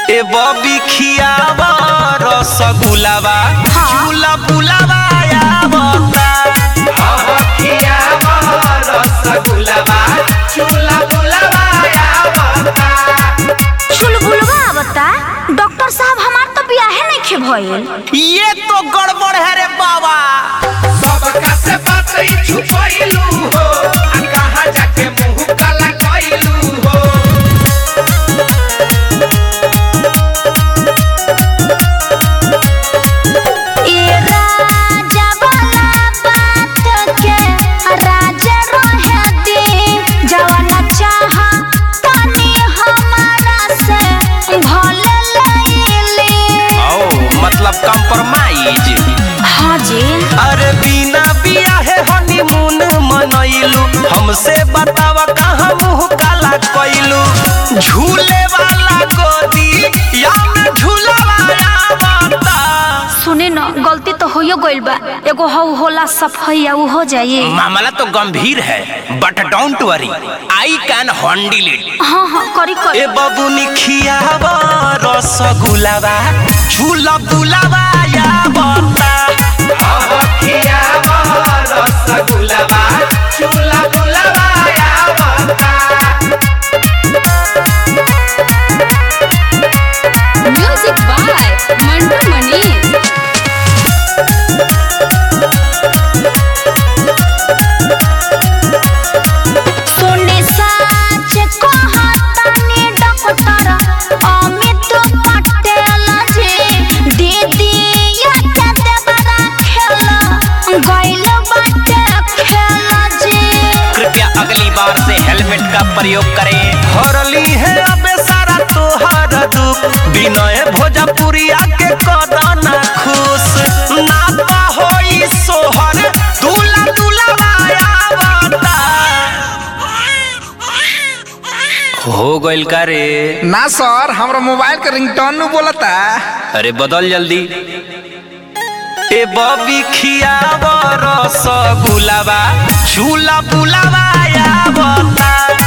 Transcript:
ए बबी खियावा रसगुलावा हाँ। झूला बुलावा आवता हाँ खियावा रसगुलावा झूला बुलावा आवता चुलबुलवा आवता डॉक्टर साहब हमार तो बियाहे नहीं खे भइल ये तो गड़बड़ है रे बाबा सबका से बात ही छुपैलू हो आ कहाँ जाके मुंह काला कैलू हो ए राजा वाला बात के राजा रहे दे जवाना चाह तनी हमारा से भले लैले ओ मतलब कंप्रोमाइज हाँ जी अरे बिना बियाहे हनीमून मनैलू हमसे बतावा कहाँ मुंह काला कैलू झूले वाला गोदी या में झूलावा आवता सुने न गलती तो होयो गइल बा एगो हौ होला सफैया उ हो जाई मामला तो गंभीर है but don't worry I can handle it हाँ हाँ करी करी ए बबुनी खियावा रसगुलावा झूला बुलावा या बता खियावा रसगुलावा झूला बुलावा या बता म्यूजिक बाय मंटू मनीष सुने साच कहतानी डॉक्टर अमित पटेल जी दीदी या के देवरा खेल गइल बाटे खेल जी कृपया अगली बार से हेलमेट का प्रयोग करें हरली है अबे सारा तोहर दुख विनय भोजपुरिया के कदना खुश नाता होई सोहर दूला दूला आवता हो गइल का रे ना सर हमरा मोबाइल के रिंगटोन नु बोलता अरे बदल जल्दी ए बबी खियावा रसगुलावा झूला बुलावा आवता